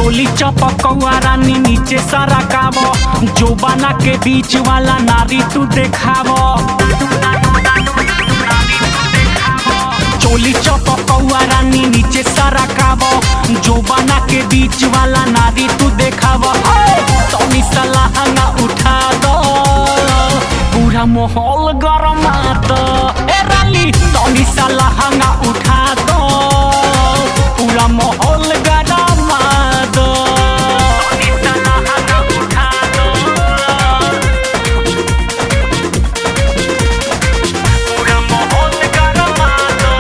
चोली चपकौआ रानी नीचे सारा काबो जोबाना के बीच वाला नारी तू देखावो चोली चपकौआ रानी नीचे सारा काबो जोबाना के बीच वाला नारी तू देखावो तनी सलाह ना उठा दो पूरा माहौल गरमा दो ए रानी तनी सलाह ना उठा दो पूरा माहौल गरमा दो तनी सलाह ना उठा दो पूरा माहौल गरमा दो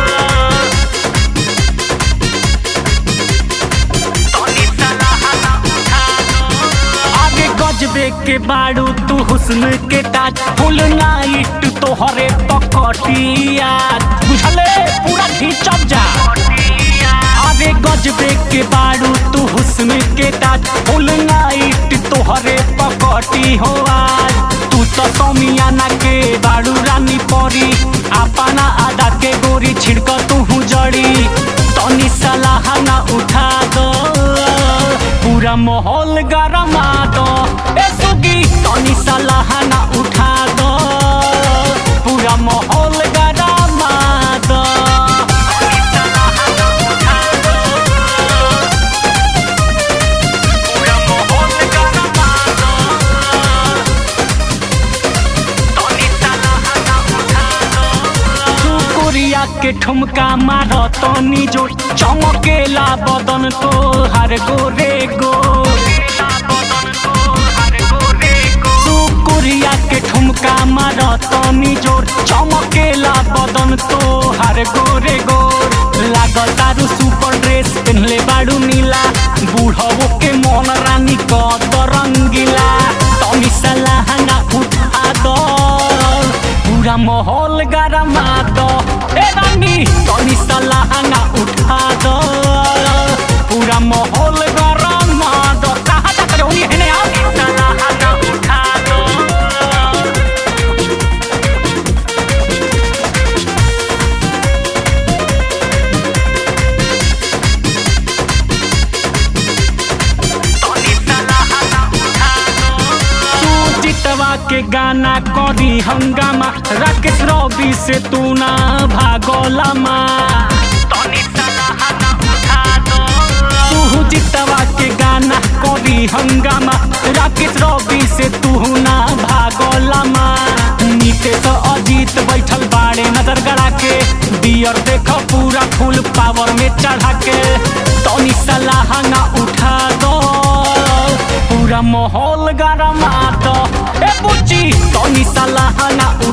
तनी सलाह ना उठा दो आगे गजबे के बाड़ू तू हुस्न के ताज फुल नाइट तोहरे पकटिया बुझले पूरा खींचब जा आगे गजबे के बाड़ू तू हुस्न के ताज फुल नाइट तोहरे पकटी हो आज तू तो समियाना के बाड़ू रानी परी अपना आदा के गोरी छिड़क तू जड़ी तनी सलाह ना उठा दो पूरा माहौल गरमा दो ए सुगी तनी सलाह ना उठा दो पूरा माहौल गरमा दो तनी सलाह ना उठा दो पूरा माहौल गरमा दो तनी सलाह ना उठा दो तू कोरिया के ठुमका मार तनी जो चमकेला बदन तो हर गोरे गो तू कोरिया के ठुमका मार तनी जोर चमकेला बदन तो हर गोरे गोर लागतारू सुपर ड्रेस पहनले बाड़ू नीला बूढ़वो के मन रानी कद रंगीला तनी सलाह ना उठा दो पूरा माहौल गरमा दो ए रानी तनी सलाह ना उठा दो पूरा माहौल गरमा दो कहाँ तक रहोनी है ने आप सलाह ना उठा दो सुजितवा के गाना करी हंगामा राकेश रवि से तू ना भागोला माँ सुजितवा के गाना करी हंगामा राकेश रवि से तू ना भागोला माँ नीतीश अजीत बैठल बाड़े नजर गड़ा के बियर देख पूरा फुल पावर में चढ़ा के तनी सलाह ना उठा दो पूरा माहौल गरमा दो ए बुच्ची तनी सलाह ना उठा